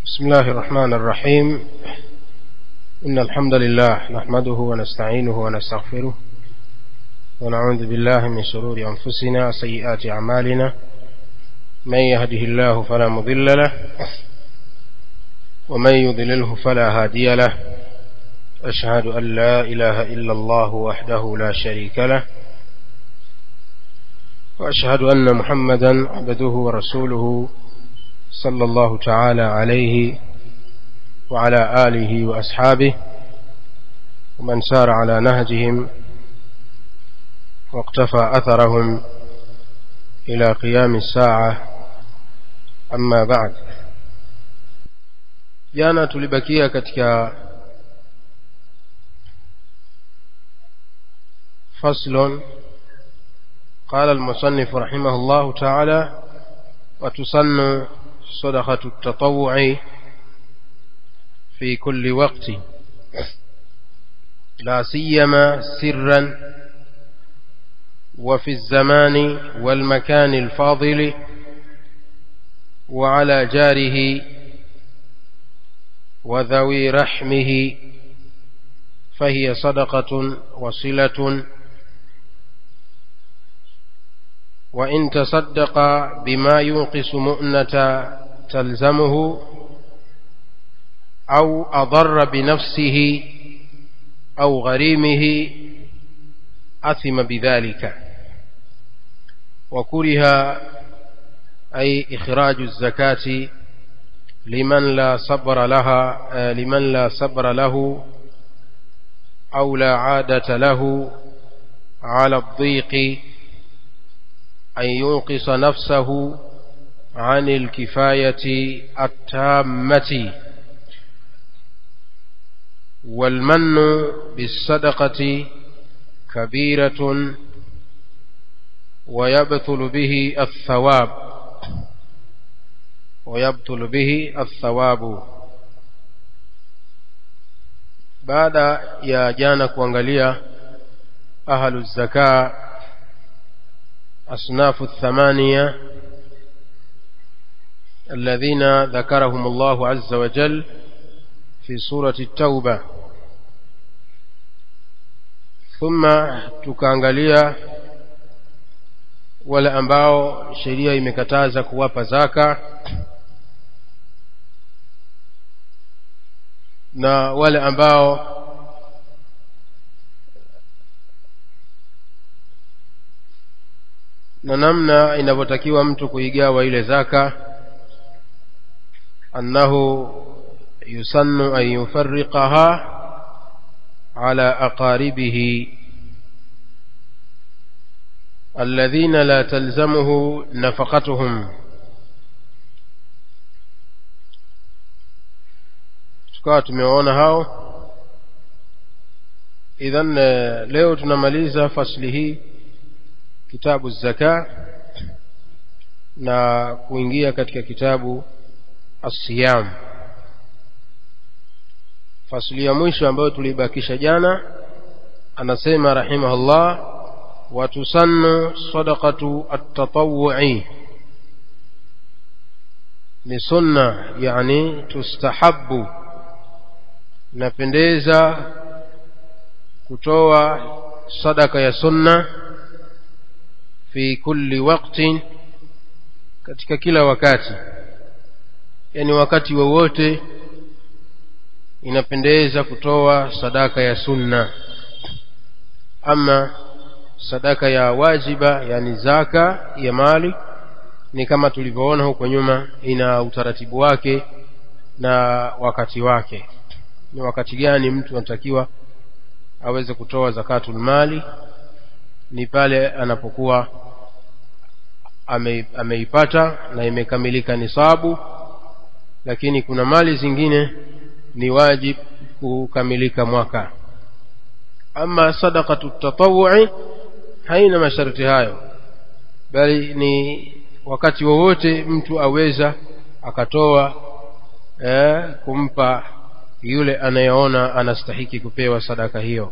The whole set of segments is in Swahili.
بسم الله الرحمن الرحيم إن الحمد لله نحمده ونستعينه ونستغفره ونعوذ بالله من شرور أنفسنا وسيئات أعمالنا من يهده الله فلا مضل له ومن يضلله فلا هادي له أشهد أن لا إله إلا الله وحده لا شريك له وأشهد أن محمدا عبده ورسوله صلى الله تعالى عليه وعلى آله وأصحابه ومن سار على نهجهم واقتفى أثرهم إلى قيام الساعة أما بعد jana tulibakia katika فصل قال المصنف رحمه الله تعالى وتسن صدقة التطوع في كل وقت لا سيما سرا وفي الزمان والمكان الفاضل وعلى جاره وذوي رحمه فهي صدقة وصلة وإن تصدق بما ينقص مؤنة تلزمه أو أضر بنفسه أو غريمه أثم بذلك وكره أي إخراج الزكاة لمن لا صبر لها لمن لا صبر له أو لا عادة له على الضيق أن ينقص نفسه عن الكفاية التامة والمن بالصدقة كبيرة ويبطل به الثواب ويبطل به الثواب baada ya jana kuangalia ahlu zaka asnafu thamania الذين ذكرهم الله عز وجل في سورة التوبة ثم tukaangalia wale ambao sheria imekataza kuwapa zaka na wale ambao na namna inavyotakiwa mtu kuigawa ile zaka annahu yusannu an yufarriqaha ala aqaribihi الذين لا تلزمه نفقتهم tukawa tumewaona hao idhan leo tunamaliza fasli hii kitabu zaka na kuingia katika kitabu asiyam fasli ya mwisho ambayo tuliibakisha jana anasema rahimahullah watusannu sadaqatu at-tatawwu'i ni sunna yani tustahabu napendeza kutoa sadaka ya sunna fi kulli waqtin katika kila wakati yani wakati wowote inapendeza kutoa sadaka ya sunna ama sadaka ya wajiba yani zaka ya mali ni kama tulivyoona huko nyuma ina utaratibu wake na wakati wake ni wakati gani mtu anatakiwa aweze kutoa zakatul mali ni pale anapokuwa ame, ameipata na imekamilika nisabu lakini kuna mali zingine ni wajib kukamilika mwaka ama sadaqatu tatawu'i haina masharti hayo bali ni wakati wowote mtu aweza akatoa eh, kumpa yule anayeona anastahiki kupewa sadaka hiyo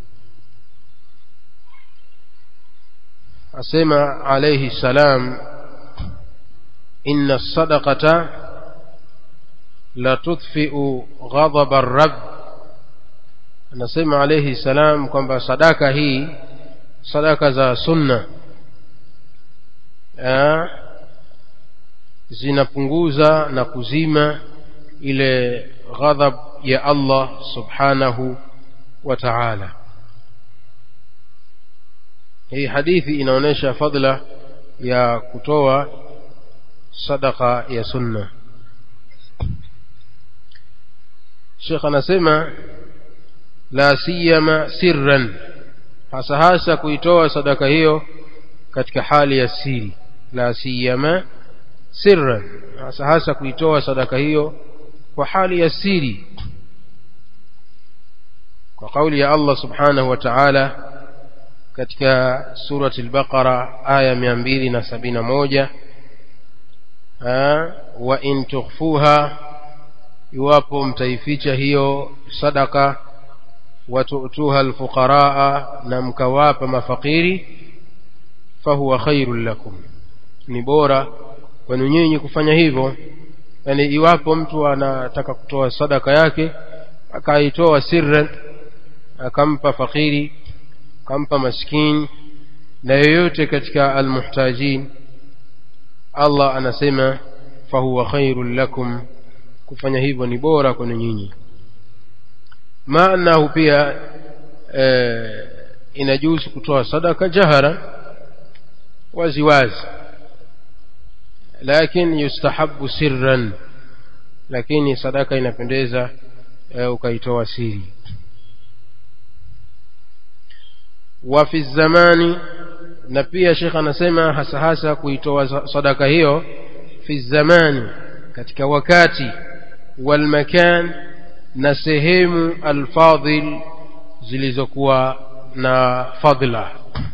asema alayhi salam inna sadaqata la tudfiu ghadhaba rabb anasema alayhi salam kwamba sadaka hii sadaka za sunna eh, zinapunguza na kuzima ile ghadhab ya Allah subhanahu wa ta'ala hii hadithi inaonyesha fadla ya kutoa sadaka ya sunna Sheikh anasema la siyama sirran hasa hasa kuitoa sadaka hiyo katika hali ya siri la siyama sirran hasa hasa kuitoa sadaka hiyo kwa hali ya siri kwa kauli ya Allah subhanahu wa ta'ala katika surati al-Baqara aya 271 wa in tukhfuha iwapo mtaificha hiyo sadaka watu'tuha al-fuqaraa na mkawapa mafakiri fahuwa khairul lakum ni bora kwenu nyinyi kufanya hivyo yani iwapo mtu anataka kutoa sadaka yake akaitoa sirran akampa fakiri akampa maskini na yoyote katika almuhtajin Allah anasema fahuwa khairul lakum kufanya hivyo ni bora kwenu nyinyi maanahu pia e, inajuzu kutoa sadaka jahara wazi wazi lakini yustahabu sirran lakini sadaka inapendeza e, ukaitoa siri wa fi zamani na pia shekh anasema hasa hasa kuitoa sadaka hiyo fi zamani katika wakati walmakan na sehemu alfadhil zilizokuwa na fadhila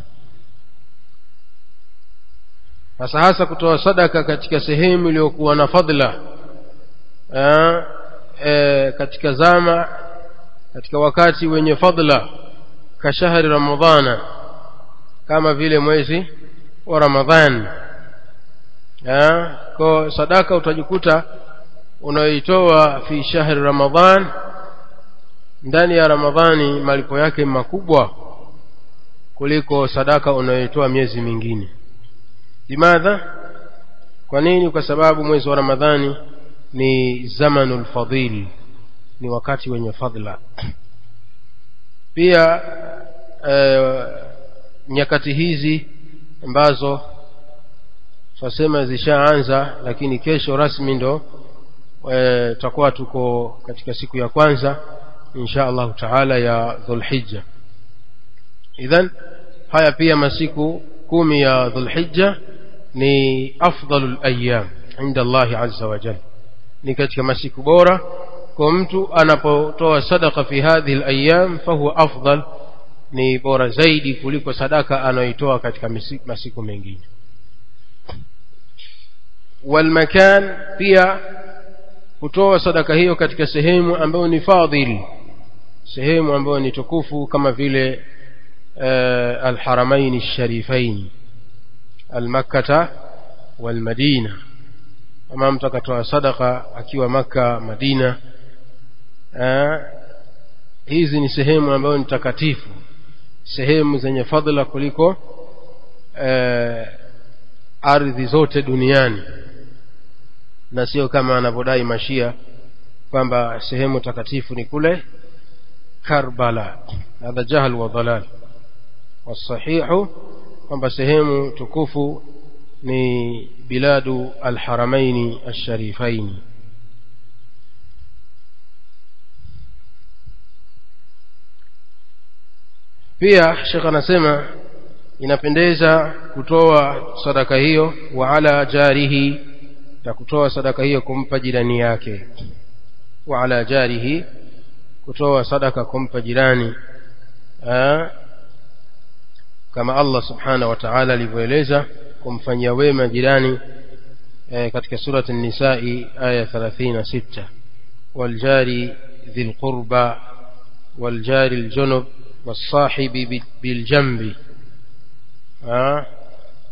hasa hasa kutoa sadaka katika sehemu iliyokuwa na fadhila e, e, katika zama katika wakati wenye fadhila kashahri ramadhana kama vile mwezi wa ramadhan kwa sadaka utajikuta unaoitoa fi shahri ramadhan ndani ya ramadhani malipo yake makubwa kuliko sadaka unayoitoa miezi mingine limadha kwa nini kwa sababu mwezi wa ramadhani ni zamanul fadhil ni wakati wenye fadhila pia e, nyakati hizi ambazo twasema zishaanza lakini kesho rasmi ndo tutakuwa e, tuko katika siku ya kwanza insha allahu taala ya dhulhijja idhan haya pia masiku kumi ya dhulhijja ni afdalu layam inda allahi azza wa jal ni katika masiku bora kwa mtu anapotoa sadaka fi hadhihi layam fahuwa afdal ni bora zaidi kuliko sadaka anayoitoa katika masiku mengine walmakan pia kutoa sadaka hiyo katika sehemu ambayo ni fadhil sehemu ambayo ni tukufu kama vile uh, alharamain alsharifain almakkata walmadina ama mtu akatoa sadaka akiwa maka madina uh, hizi ni sehemu ambayo ni takatifu sehemu zenye fadhila kuliko uh, ardhi zote duniani na sio kama anavyodai mashia kwamba sehemu takatifu ni kule Karbala hadha jahl wa dhalal wasahihu kwamba sehemu tukufu ni biladu alharamaini alsharifaini pia shekh anasema inapendeza kutoa sadaka hiyo wa ala jarihi na kutoa sadaka hiyo kumpa jirani yake wa ala jarihi kutoa sadaka kumpa jirani Aa, kama Allah subhanahu wa ta'ala alivyoeleza kumfanyia wema jirani e, katika surati an-nisa'i aya 36 waljari dhil qurba waljari aljunub wasahibi biljambi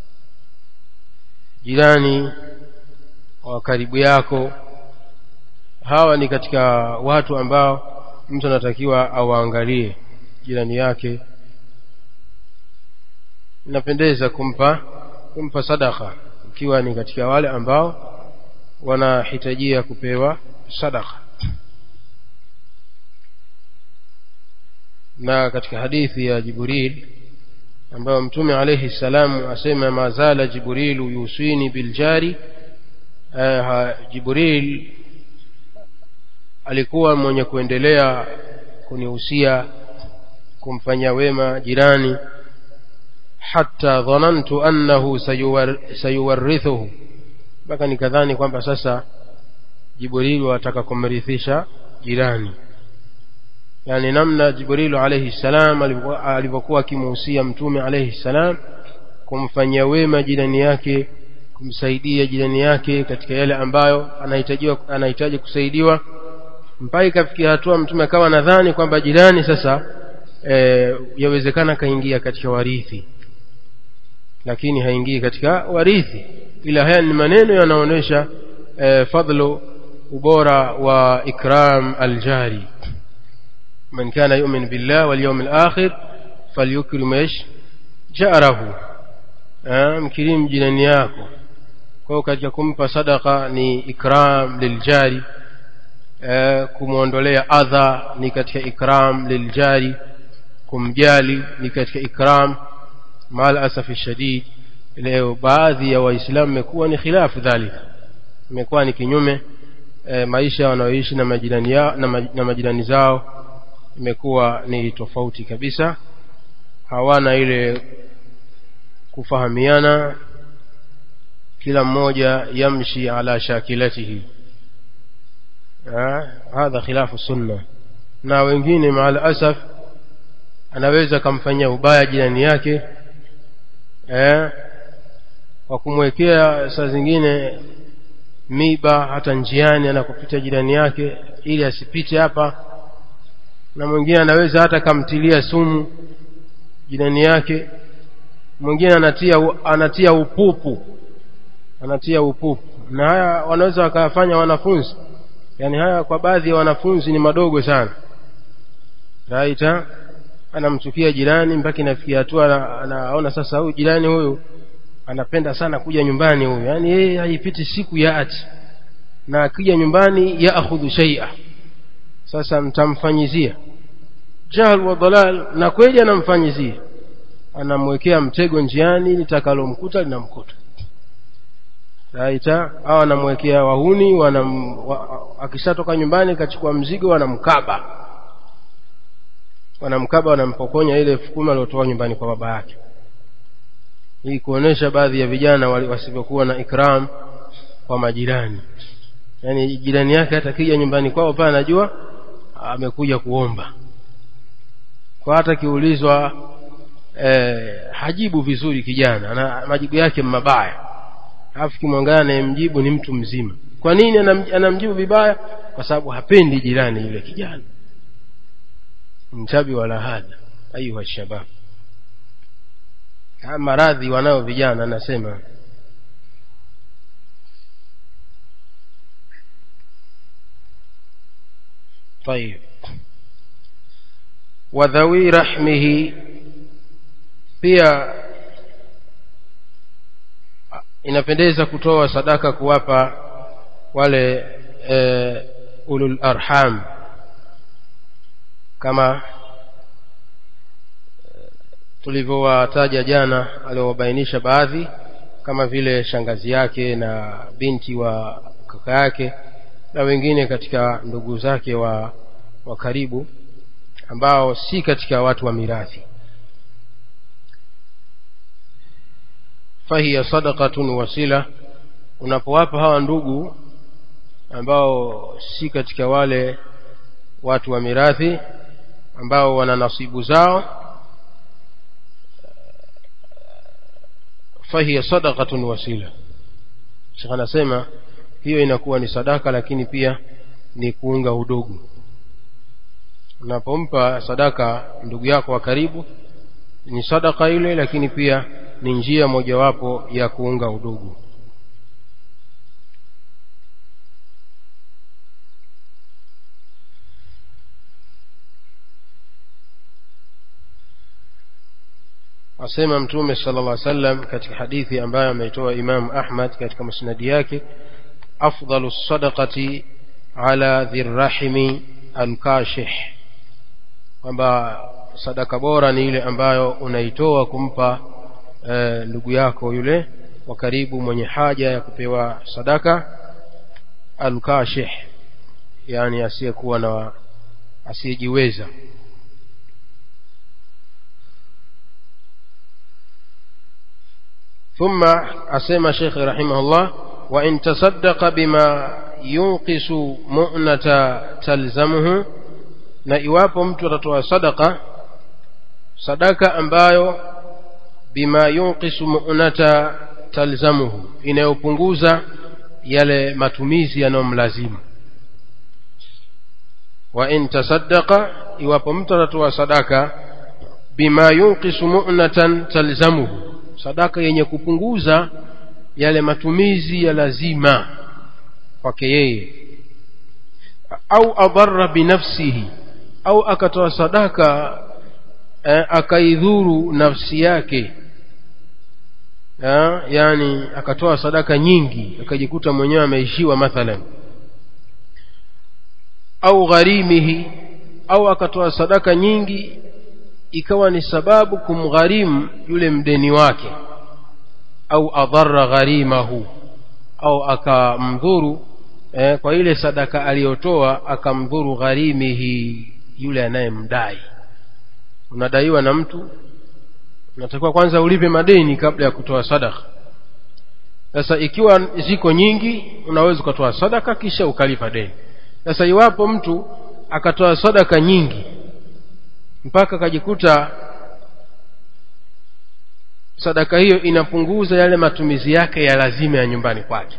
jirani wa karibu yako hawa ni katika watu ambao mtu anatakiwa awaangalie jirani yake inapendeza kumpa kumpa sadaka ikiwa ni katika wale ambao wanahitajia kupewa sadaka na katika hadithi ya Jibril ambayo mtume alayhi salam asema mazala Jibrilu yusini biljari uh, Jibril alikuwa mwenye kuendelea kunihusia kumfanyia wema jirani hatta dhanantu annahu sayuwarithuhu mpaka nikadhani kwamba sasa Jibrilu ataka kumrithisha jirani yani namna Jibrilu alayhi salam alivyokuwa akimuhusia mtume alayhi salam kumfanyia wema jirani yake kumsaidia jirani yake katika yale ambayo anahitajiwa anahitaji kusaidiwa mpaka ikafikia hatua mtume akawa nadhani kwamba jirani sasa e, yawezekana kaingia katika warithi lakini haingii katika warithi ila haya ni maneno yanaonyesha e, fadlu ubora wa ikram aljari man kana yu'min billah wal yawmil akhir falyukrim ish jarahu mkirimu jirani yako kwa hiyo katika kumpa sadaka ni ikram liljari kumwondolea adha ni katika ikram liljari kumjali ni katika ikram maal asafi shadid leo baadhi ya waislamu imekuwa ni khilafu dhalika imekuwa ni kinyume e, maisha wanaoishi na majirani yao na, maj, na majirani zao imekuwa ni tofauti kabisa hawana ile kufahamiana kila mmoja yamshi ala shakilatihi hadha khilafu sunna na wengine maal asaf anaweza kamfanyia ubaya jirani yake eh kwa kumwekea saa zingine miba hata njiani anakopita jirani yake ili asipite hapa na mwingine anaweza hata kamtilia sumu jirani yake mwingine anatia anatia upupu anatia upupu na haya wanaweza wakafanya wanafunzi yani haya kwa baadhi ya wanafunzi ni madogo sana raita anamchukia jirani mpaka inafikia hatua anaona sasa huyu jirani huyu anapenda sana kuja nyumbani huyu yani yeye haipiti siku ya ati na akija nyumbani yaakhudhu shay'a sasa mtamfanyizia jahl wa dalal na kweli anamfanyizia anamwekea mtego njiani litakalomkuta linamkuta raita au anamwekea wahuni wanam, wa, akishatoka nyumbani kachukua mzigo wanamkaba wanamkaba wanampokonya ile elfu kumi aliotoa nyumbani kwa baba yake hii kuonesha baadhi ya vijana wasivyokuwa na ikram kwa majirani yaani jirani yake hata kija nyumbani kwao pale anajua amekuja kuomba kwa hata kiulizwa eh, hajibu vizuri kijana na majibu yake mabaya alafu kimwangalia anayemjibu ni mtu mzima kwa nini anamjibu vibaya kwa sababu hapendi jirani yule kijana mtabi wala hadha ayuha shabab maradhi wanayo vijana anasema طيب وذوي رحمه pia inapendeza kutoa sadaka kuwapa wale e, ulul arham kama tulivyowataja jana aliowabainisha baadhi kama vile shangazi yake na binti wa kaka yake na wengine katika ndugu zake wa, wa karibu ambao si katika watu wa mirathi fahiya sadaqatun wasila unapowapa hawa ndugu ambao si katika wale watu wa mirathi ambao wana nasibu zao fahiya sadaqatun wasila shekh anasema hiyo inakuwa ni sadaka lakini pia ni kuunga udugu unapompa sadaka ndugu yako wa karibu ni sadaka ile lakini pia ni njia mojawapo ya kuunga udugu asema mtume sallallahu alaihi wasallam katika hadithi ambayo ameitoa Imam Ahmad katika musnadi yake afdalu sadaqati ala dhirrahimi alkashih kwamba sadaka bora ni ile ambayo unaitoa kumpa e, ndugu yako yule wa karibu mwenye haja ya kupewa sadaka alkashih yani asiyekuwa na asiyejiweza ثم أسمى شيخ رحمه الله وإن تصدق بما ينقص مؤنة تلزمه na iwapo mtu atatoa sadaka sadaka ambayo bima yunqisu mu'nata talzamuhu inayopunguza yale matumizi yanayomlazimu wa in tasaddaqa iwapo mtu atatoa sadaka bima yunqisu mu'natan talzamuhu sadaka yenye kupunguza yale matumizi ya lazima kwake yeye au adharra binafsihi au akatoa sadaka eh, akaidhuru nafsi yake eh, yani akatoa sadaka nyingi akajikuta mwenyewe ameishiwa mathalan au gharimihi au akatoa sadaka nyingi ikawa ni sababu kumgharimu yule mdeni wake au adharra gharimahu au akamdhuru eh, kwa ile sadaka aliyotoa akamdhuru gharimihi yule anayemdai unadaiwa na mtu unatakiwa kwanza ulipe madeni kabla ya kutoa sadaka sasa ikiwa ziko nyingi unaweza ukatoa sadaka kisha ukalipa deni sasa iwapo mtu akatoa sadaka nyingi mpaka akajikuta sadaka hiyo inapunguza yale matumizi yake ya lazima ya nyumbani kwake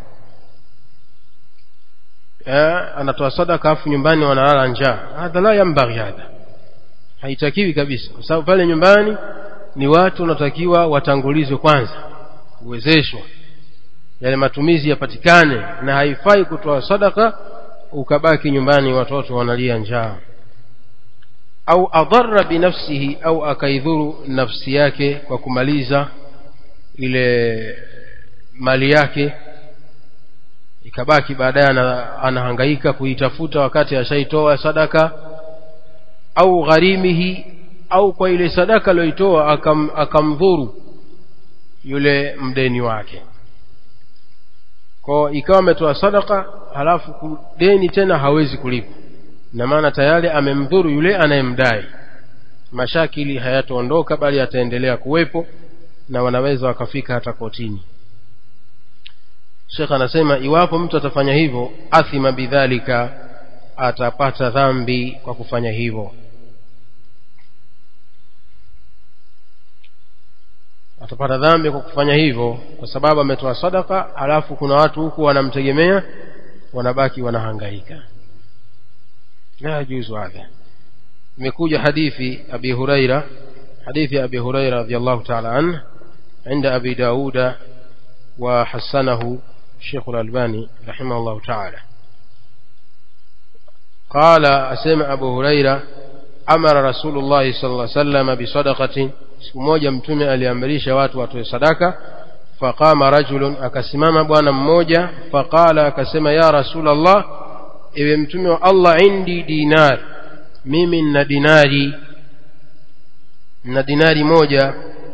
anatoa sadaka afu nyumbani wanalala njaa hadha la yambaghi hadha haitakiwi kabisa kwa sababu pale nyumbani ni watu wanatakiwa watangulizwe kwanza uwezeshwa yale matumizi yapatikane na haifai kutoa sadaka ukabaki nyumbani watoto wanalia njaa au adharra binafsihi au akaidhuru nafsi yake kwa kumaliza ile mali yake ikabaki baadaye anahangaika kuitafuta wakati ashaitoa sadaka au gharimihi au kwa ile sadaka aliyoitoa akam, akamdhuru yule mdeni wake kwa ikawa ametoa sadaka halafu deni tena hawezi kulipa na maana tayari amemdhuru yule anayemdai mashakili hayataondoka bali yataendelea kuwepo na wanaweza wakafika hata kotini Sheikh anasema iwapo mtu atafanya hivyo athima bidhalika atapata dhambi kwa kufanya hivyo atapata dhambi kwa kufanya hivyo kwa sababu ametoa sadaka alafu kuna watu huku wanamtegemea wanabaki wanahangaika la yajuzu hadha imekuja hadithi abi huraira hadithi ya abi huraira radhiallahu ta'ala anhu عند أبي داود وحسنه الشيخ الألباني رحمه الله تعالى قال أسمع أبو هريرة أمر رسول الله صلى الله عليه وسلم بصدقة siku moja mtume aliamrisha watu watoe sadaka faqama rajulun akasimama bwana mmoja faqala akasema ya rasulallah ewe mtume wa allah indi dinar mimi nina dinari na dinari moja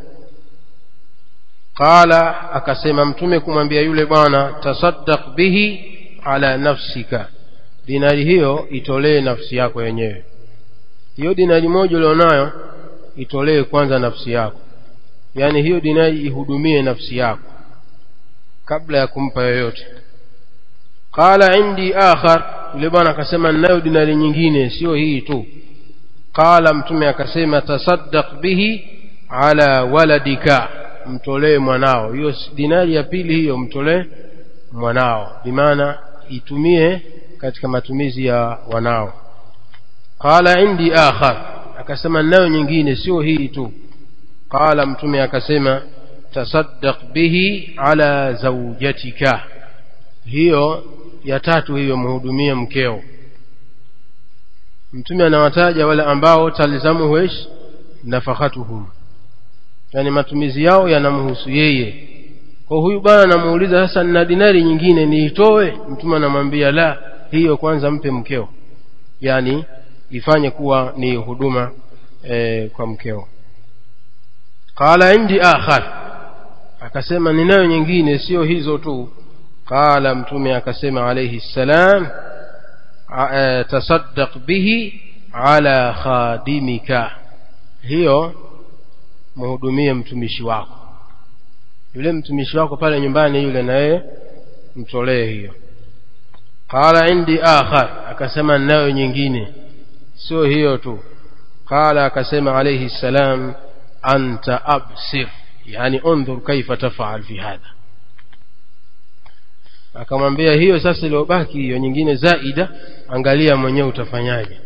qala akasema mtume kumwambia yule bwana tasaddaq bihi ala nafsika dinari hiyo itolee nafsi yako yenyewe hiyo dinari moja ulionayo itolee kwanza nafsi yako yaani hiyo dinari ihudumie nafsi yako kabla ya kumpa yoyote qala indi akhar yule bwana akasema ninayo dinari nyingine sio hii tu qala mtume akasema tasaddaq bihi ala waladika mtolee mwanao hiyo dinari ya pili hiyo mtolee mwanao bimaana itumie katika matumizi ya wanao qala indi akhar akasema nayo nyingine sio hii tu qala mtume akasema tasaddaq bihi ala zawjatika hiyo ya tatu hiyo mhudumie mkeo mtume anawataja wale ambao talzamuhu ish nafakatuhum yani matumizi yao yanamhusu yeye kwa huyu bwana anamuuliza sasa nina dinari nyingine niitoe mtume anamwambia la hiyo kwanza mpe mkeo yani ifanye kuwa ni huduma e, kwa mkeo qala indi akhar akasema ninayo nyingine sio hizo tu qala mtume akasema alayhi salam tasaddaq bihi ala khadimika hiyo mhudumie mtumishi wako yule mtumishi wako pale nyumbani yule na yeye mtolee hiyo qala indi akhar akasema ninayo nyingine sio hiyo tu qala akasema alayhi salam anta absir yani undhur kaifa tafal fi hadha akamwambia hiyo sasa iliyobaki hiyo nyingine zaida angalia mwenyewe utafanyaje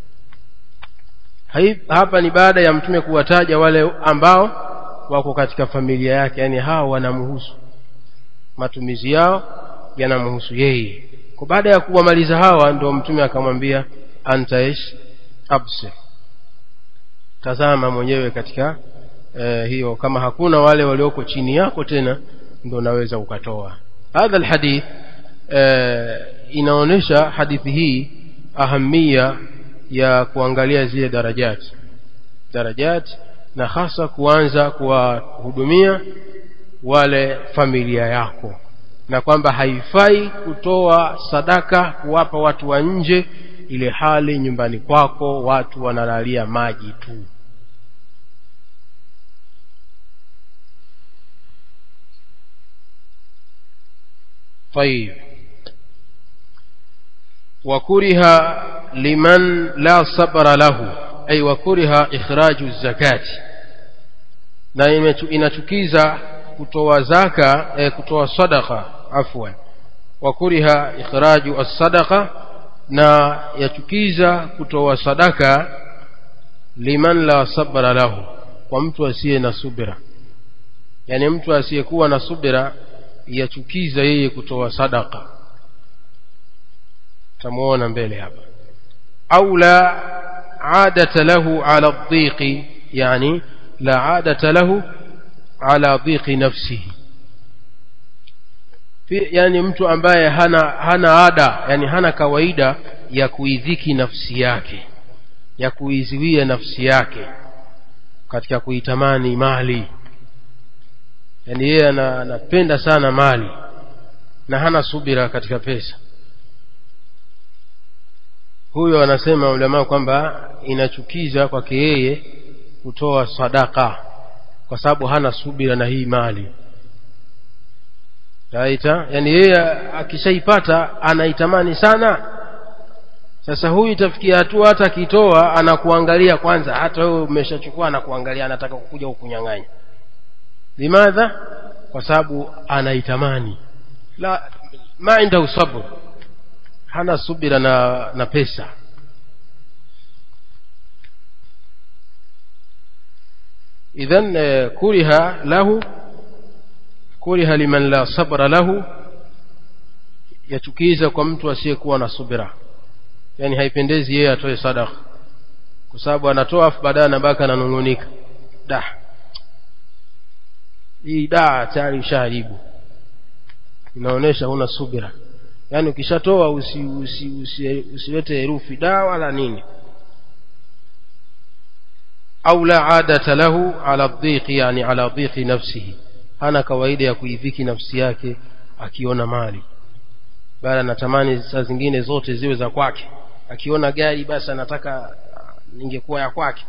hapa ni baada ya mtume kuwataja wale ambao wako katika familia yake yani hao wanamhusu matumizi yao yanamhusu yeye kwa baada ya kuwamaliza hawa ndio mtume akamwambia antaish absir tazama mwenyewe katika eh, hiyo kama hakuna wale walioko chini yako tena ndio unaweza ukatoa hadha alhadith eh, inaonyesha hadithi hii ahamia ya kuangalia zile darajati darajati na hasa kuanza kuwahudumia wale familia yako na kwamba haifai kutoa sadaka kuwapa watu wa nje ile hali nyumbani kwako watu wanalalia maji tu طيب وكره لمن لا صبر له أي وكره إخراج الزكاة na inachukiza kutoa zaka eh, kutoa sadaqa afwan wakuriha ikhraju as-sadaqa na yachukiza kutoa sadaka liman la sabra lahu kwa mtu asiye na subira yani mtu asiyekuwa na subira yachukiza yeye kutoa sadaka tamuona mbele hapa au la adata lahu ala dhiqi yani la adata lahu ala dhiqi nafsihi yani mtu ambaye hana hana ada yani hana kawaida ya kuidhiki nafsi yake ya kuiziwia nafsi yake katika kuitamani mali yani yeye anapenda sana mali na hana subira katika pesa huyo anasema ulama kwamba inachukiza kwake yeye kutoa sadaka kwa sababu hana subira na hii mali taita yani yeye akishaipata anaitamani sana sasa huyu itafikia hatua hata akitoa anakuangalia kwanza hata wewe umeshachukua anakuangalia anataka kukuja kukunyang'anya limadha kwa sababu anaitamani la ma indahu sabr hana subira na na pesa idhan kuriha lahu kuriha liman la sabra lahu yachukiza kwa mtu asiyekuwa na subira yani haipendezi yeye atoe sadaka kwa sababu anatoa afu baadaye anabaka ananung'unika da hii da tayari ushaharibu inaonyesha huna subira yaani ukishatoa usi, usi, usi, usiwete herufi da wala nini au la adata lahu ala dhiqi yani ala dhiqi nafsihi hana kawaida ya kuidhiki nafsi yake akiona mali bali anatamani saa zingine zote ziwe za kwake akiona gari basi anataka ningekuwa ya kwake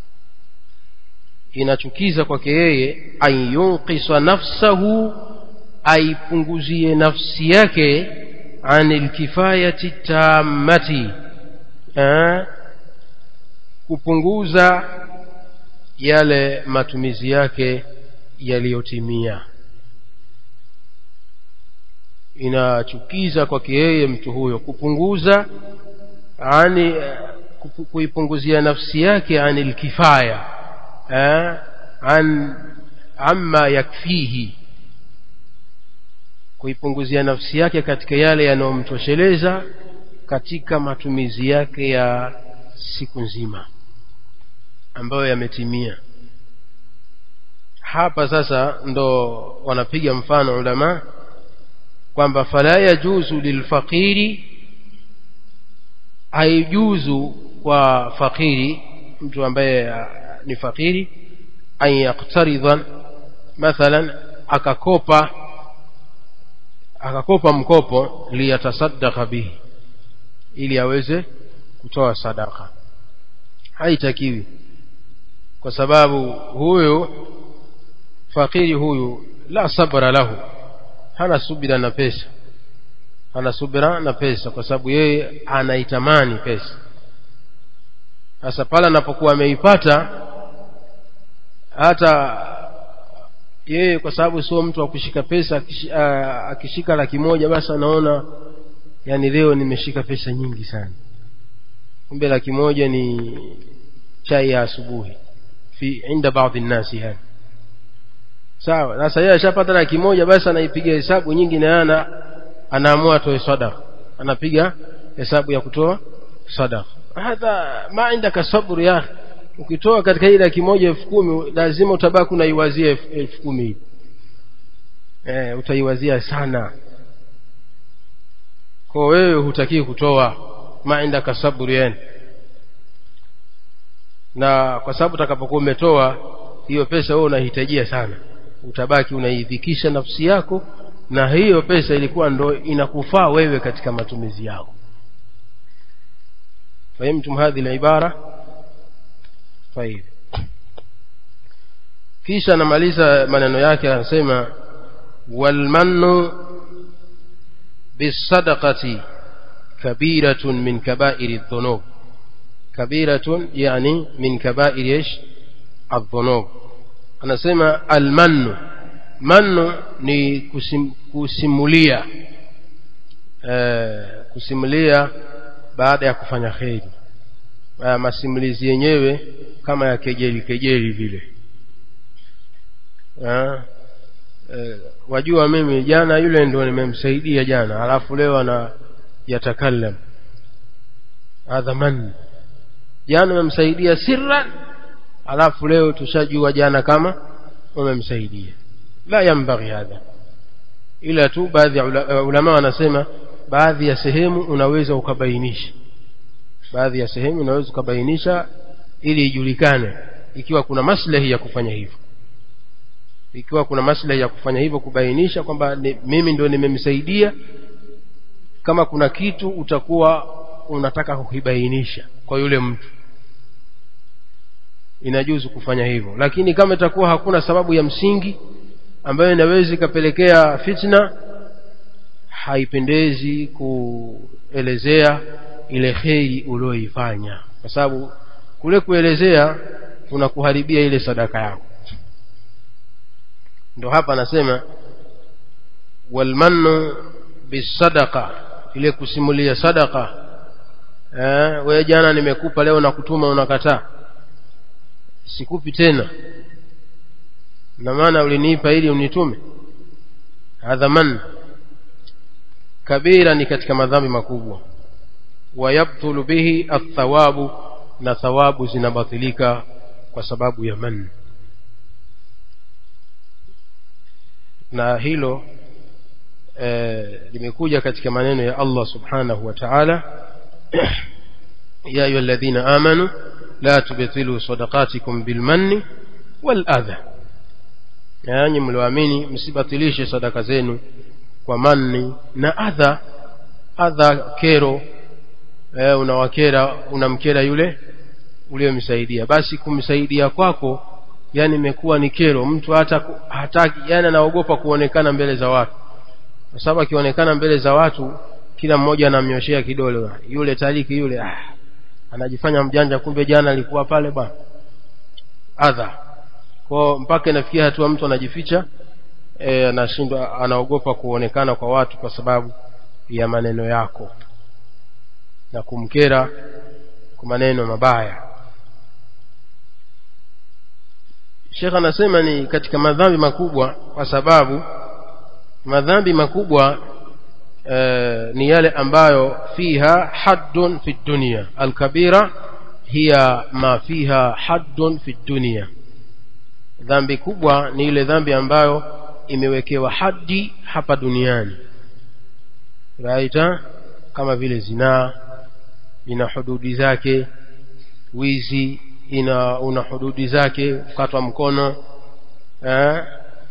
inachukiza kwake yeye an yunqisa nafsahu aipunguzie nafsi yake anil kifayati tammati kupunguza yale matumizi yake yaliyotimia inachukiza kwake yeye mtu huyo kupunguza ani kuipunguzia nafsi yake anil kifaya eh, an amma yakfihi kuipunguzia nafsi yake katika yale yanayomtosheleza katika matumizi yake ya siku nzima ambayo yametimia hapa sasa ndo wanapiga mfano ulama kwamba fala yajuzu lilfaqiri haijuzu kwa fakiri mtu ambaye ni fakiri an yaktaridhan mathalan akakopa akakopa mkopo liyatasaddaqa bihi ili aweze kutoa sadaka haitakiwi kwa sababu huyu fakiri huyu la sabra lahu hana subira na pesa hana subira na pesa kwa sababu yeye anaitamani pesa sasa pale anapokuwa ameipata hata yeye kwa sababu sio mtu wa kushika pesa akishika laki moja basi anaona yani leo nimeshika pesa nyingi sana kumbe laki moja ni chai ya asubuhi fi inda baadhi nnasi yani sawa sasa yeye ashapata laki moja basi anaipiga hesabu nyingi na ana anaamua atoe sadaka anapiga hesabu ya kutoa sadaka hadha ma indaka sabru ya ukitoa katika hii laki moja elfu kumi lazima utabaki unaiwazia elfu kumi hii eh, utaiwazia sana kwa wewe hutakii kutoa ma indaka sabru yani na kwa sababu utakapokuwa umetoa hiyo pesa wewe unahitajia sana utabaki unaidhikisha nafsi yako na hiyo pesa ilikuwa ndo inakufaa wewe katika matumizi yako fahimtum hadhi libara طيب kisha anamaliza maneno yake anasema walmannu bisadaqati kabiratun min kabairi dhunub kabiratun yani min kabairi ish adhunub anasema almannu mannu ni kusim, kusimulia eh, kusimulia baada ya kufanya kheri masimulizi yenyewe kama ya kejeli kejeli vile ha? E, wajua mimi jana yule ndo nimemsaidia jana alafu leo ana yatakallam hadha man jana umemsaidia sirran alafu leo tushajua jana kama umemsaidia la yambaghi hadha ila tu baadhi ya ulama wanasema baadhi ya sehemu unaweza ukabainisha baadhi ya sehemu unaweza ukabainisha ili ijulikane ikiwa kuna maslahi ya kufanya hivyo ikiwa kuna maslahi ya kufanya hivyo kubainisha kwamba mimi ndio nimemsaidia kama kuna kitu utakuwa unataka kukibainisha kwa yule mtu inajuzu kufanya hivyo lakini kama itakuwa hakuna sababu ya msingi ambayo inaweza ikapelekea fitna haipendezi kuelezea ile kheri ulioifanya kwa sababu kule kuelezea kunakuharibia ile sadaka yako ndo hapa anasema walmannu bisadaqa ile kusimulia sadaka eh, wewe jana nimekupa leo nakutuma unakataa sikupi tena na maana uliniipa ili unitume hadha man kabira ni katika madhambi makubwa wayabtulu bihi athawabu na thawabu zinabatilika kwa sababu ya man na hilo eh, limekuja katika maneno ya Allah subhanahu wa ta'ala ya ayuha alladhina amanu la tubtilu sadaqatikum bilmanni wal adha yani mlioamini msibatilishe sadaka zenu kwa manni na adha adha kero eh, unawakera unamkera yule uliyomsaidia basi kumsaidia kwako yani imekuwa ni kero mtu hata hataki yani anaogopa kuonekana mbele za watu kwa sababu akionekana mbele za watu kila mmoja anamnyoshea kidole yule taliki yule ah, anajifanya mjanja kumbe jana alikuwa pale bwana adha kwa mpaka inafikia hatua mtu anajificha e, anashindwa anaogopa kuonekana kwa watu kwa sababu ya maneno yako na kumkera kwa maneno mabaya Sheikh anasema ni katika madhambi makubwa kwa sababu madhambi makubwa e, ni yale ambayo fiha haddun fi dunya alkabira hiya ma fiha haddun fi dunya dhambi kubwa ni ile dhambi ambayo imewekewa hadi hapa duniani raita kama vile zinaa ina hududi zake wizi ina una hududi zake kukatwa mkono eh?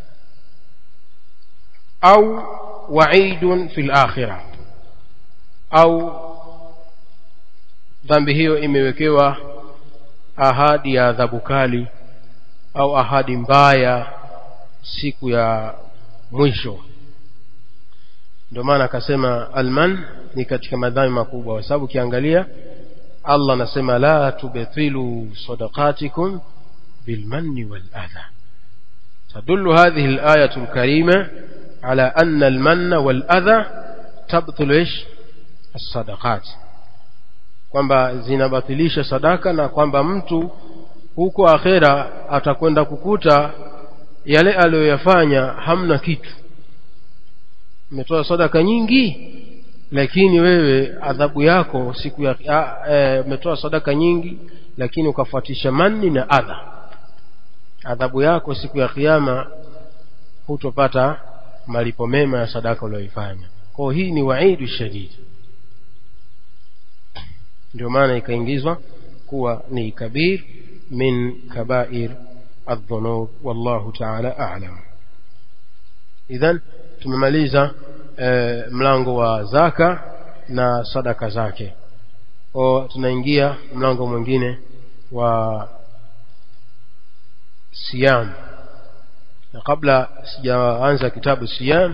au waidun fi lakhira au dhambi hiyo imewekewa ahadi ya adhabu kali au ahadi mbaya siku ya mwisho ndio maana akasema alman ni katika madhambi makubwa kwa sababu ukiangalia allah anasema la tubtilu sadaqatikum bilmanni waladha تدل هذه الآية الكريمة على أن المن والأذى تبطل إيش الصدقات kwamba zinabatilisha sadaka na kwamba mtu huko akhera atakwenda kukuta yale aliyoyafanya hamna kitu umetoa sadaka nyingi lakini wewe adhabu yako siku ya umetoa e, sadaka nyingi lakini ukafuatisha manni na adha adhabu yako siku ya kiyama hutopata malipo mema ya sadaka uliyoifanya kwao hii ni waidu shadid ndio maana ikaingizwa kuwa ni kabir min kabair aldhunub wallahu taala alam idhan tumemaliza e, mlango wa zaka na sadaka zake o tunaingia mlango mwingine wa siyam na kabla sijaanza kitabu siyam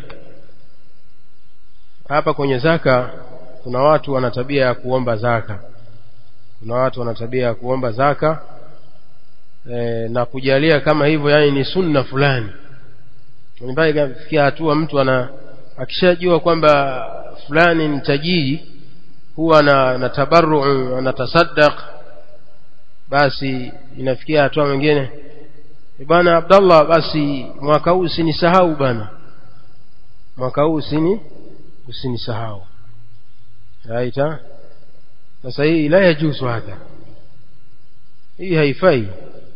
hapa kwenye zaka kuna watu wana tabia ya kuomba zaka kuna watu wana tabia ya kuomba zaka e, na kujalia kama hivyo yani ni sunna fulani mpaka ikafikia hatua mtu ana akishajua kwamba fulani ni tajiri huwa na, na tabarru anatasaddaq basi inafikia hatua mwingine bwana abdallah basi mwaka huu usinisahau bana mwaka huu usini usinisahau raita sasa hii la yajuzu hadha hii haifai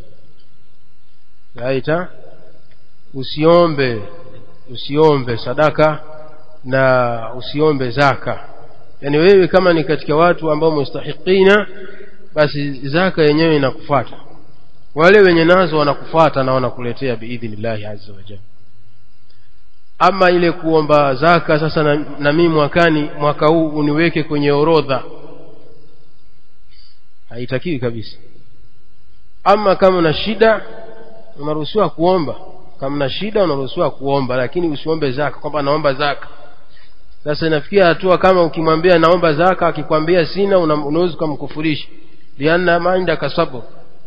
raita usiombe usiombe sadaka na usiombe zaka yaani wewe kama ni katika watu ambao mustahiqina basi zaka yenyewe inakufuata wale wenye nazo wanakufuata na wanakuletea biidhnillahi azza wa jalla ama ile kuomba zaka sasa na, na mimi mwakani mwaka huu uniweke kwenye orodha haitakiwi kabisa ama kama una shida unaruhusiwa kuomba kama una shida unaruhusiwa kuomba lakini usiombe zaka kwamba naomba zaka sasa inafikia hatua kama ukimwambia naomba zaka akikwambia sina unaweza ukamkufurisha lianna ma indaka sabr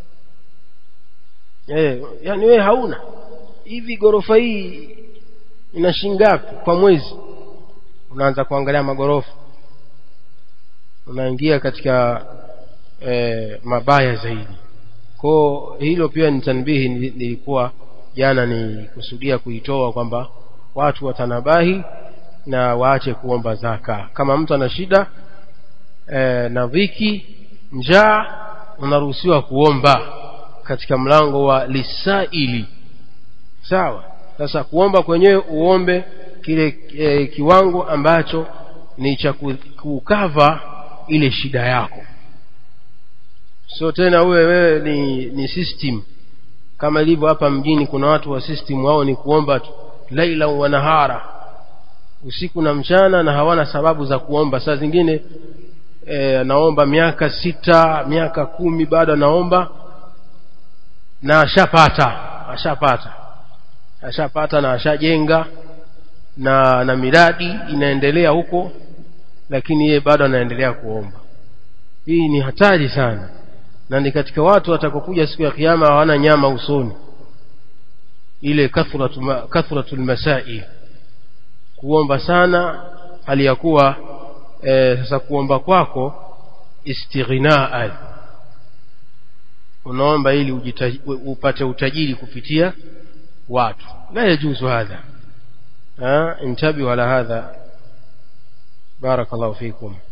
eh yani wewe hauna hivi gorofa hii ina shingapi kwa mwezi unaanza kuangalia magorofa unaingia katika e, mabaya zaidi kwao hilo pia ni tanbihi nilikuwa jana ni kusudia kuitoa kwamba watu watanabahi na waache kuomba zaka kama mtu ana shida e, na dhiki njaa unaruhusiwa kuomba katika mlango wa lisaili sawa sasa kuomba kwenyewe uombe kile e, kiwango ambacho ni cha kukava ile shida yako sio tena uwe wewe ni, ni system kama ilivyo hapa mjini kuna watu wa system wao ni kuomba tu laila wa nahara usiku na mchana na hawana sababu za kuomba saa zingine e, anaomba miaka sita miaka kumi bado anaomba na ashapata ashapata ashapata na ashajenga na na miradi inaendelea huko lakini yeye bado anaendelea kuomba hii ni hatari sana na ni katika watu watakokuja siku ya kiyama hawana nyama usoni ile kathratul kathratul masail kuomba sana hali ya kuwa e, sasa kuomba kwako istighnaan unaomba ili ujita, upate utajiri kupitia watu la yajuzu hadha انتبهوا على هذا بارك الله فيكم